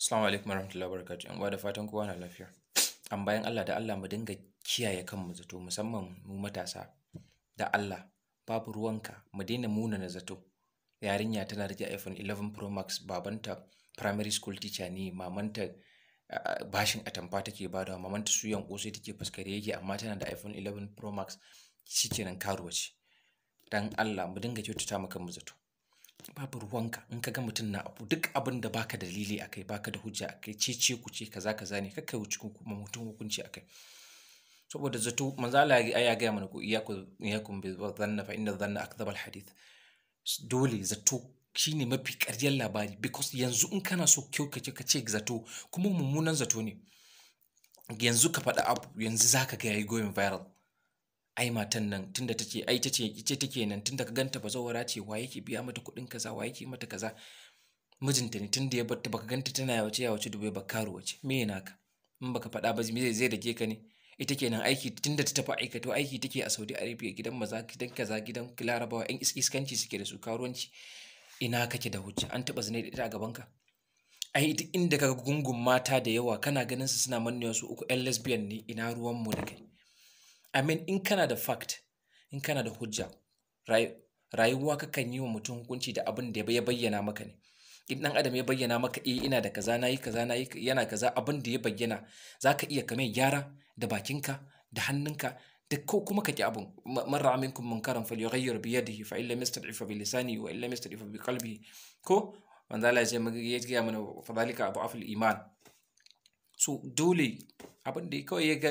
Assalamu alaikum warahmatullahi wabarakatuh. Yan uwa da fatan kowa na lafiya. An bayan Allah da Allah mu dinga kiyaye kanmu zato musamman mu matasa. Da Allah babu ruwanka mu daina munana zato. Yarinya tana rike iPhone 11 Pro Max babanta primary school teacher ne mamanta ah, bashin atamfa take badawa mamanta suyan kosai take fuskare yake amma tana da iPhone 11 Pro Max shikenan karuwa ce. Dan Allah mu dinga kyautata mu kanmu zato. babu ruwanka in ka ga mutum na abu duk abin da baka dalili akai baka da hujja akai cece ku ce kaza kaza ne kakkai wuce kuma mutum hukunci akai saboda zato manzo Allah ya ya ga mana ku iyaku iyakum bi dhanna fa inna dhanna akdhab al hadith dole zato shine mafi ƙaryar labari because yanzu in kana so kyau kace ka ce zato kuma mummunan zato ne yanzu ka faɗa abu yanzu zaka ga yayi going viral ai matan nan tunda tace ai tace ita take nan tunda ka ganta bazawara ce wa yake biya mata kuɗin kaza wa yake mata kaza mijinta ne tunda ya batta baka ganta tana yawace yawace dubai ba karuwa ce me yana ka in baka faɗa ba me zai dake ka ne ita kenan aiki tunda ta tafi aikato aiki take a Saudi Arabia gidan maza gidan kaza gidan Larabawa yan iskanci suke da su karuwanci ina kake da hujja an taba zina da ita a gaban ka ai duk inda kaga gungun mata da yawa kana ganin su suna mannewa su uku yan lesbian ne ina ruwan mu da kai I mean in kana da fact in kana da hujja rayuwa kakan yi wa mutum hukunci da abin da ya bayyana maka ne in dan adam ya bayyana maka eh ina da kaza nayi kaza nayi yana kaza abin da ya bayyana zaka iya kame gyara da bakinka da hannunka da ko kuma ka ki abin man ra'a minkum munkaran falyughayyir bi yadihi fa illam yastad'if bi lisanihi wa illam yastad'if bi qalbihi ko manzo Allah ya ce ya ga mana fa zalika abu iman so dole abin da kawai ya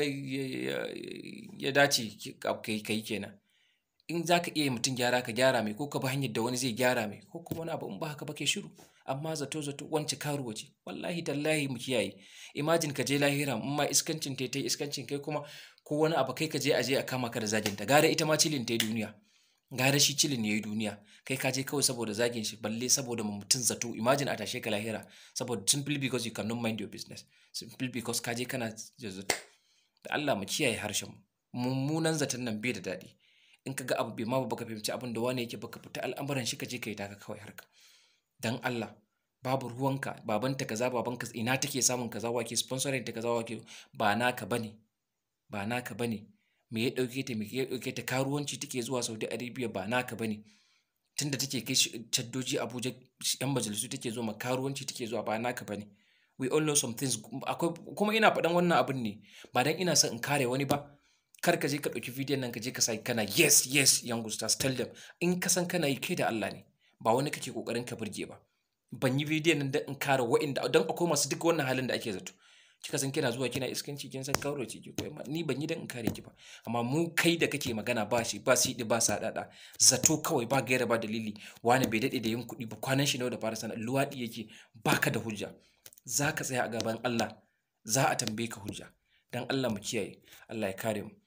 ya dace kai kenan in za ka iya mutum gyara ka gyara mai ko ka bi hanyar da wani zai gyara mai ko kuma wani abu in ba haka ba kai shiru amma zato zato wance karuwa ce wallahi tallahi mu kiyaye imagine ka je lahira in ma iskancin ta iskancin kai kuma ko wani abu kai ka je a je a kama ka da zagin ta gara ita ma cilin ta duniya gara shi cilin yayi duniya kai ka je kawai saboda zagin shi balle saboda mutum zato imagine a tashe ka lahira saboda simply because you cannot mind your business simply because ka je kana zato da Allah mu kiyaye harshen mu mummunan zaton nan bai da daɗi in ka ga abu bai ma ba baka fahimci abin da wani yake baka fita al'amuran shi ka je ka yi taka kawai harka dan Allah babu ruwanka babanta kaza babanka ina take samun kaza wake sponsoring ta kaza wake ba naka bane ba naka bane me ya dauke ta me ya dauke ta karuwanci take zuwa Saudi Arabia ba naka bane tunda take kai caddoji Abuja yan majalisu take zuwa karuwanci take zuwa ba naka bane we all know some things akwai kuma ina faɗan wannan abin ne ba dan ina son in kare wani ba kar ka je ka ɗauki bidiyon nan ka je ka sa kana yes yes young stars tell them in ka san kana yi kai da Allah ne ba wani kake kokarin ka burge ba ban yi bidiyon nan dan in kare wa'inda dan akwai masu duk wannan halin da ake zato kika san kina zuwa kina iskanci kin san kauro ce ki ni ban yi dan in kare ki ba amma mu kai da kake magana ba shi ba shi ba sa dada zato kawai ba gaira ba dalili wani bai dade da yin kuɗi ba kwanan shi nawa da fara sana luwaɗi yake baka da hujja za ka tsaya a gaban Allah za a tambaye ka hujja dan Allah mu kiyaye Allah ya kare mu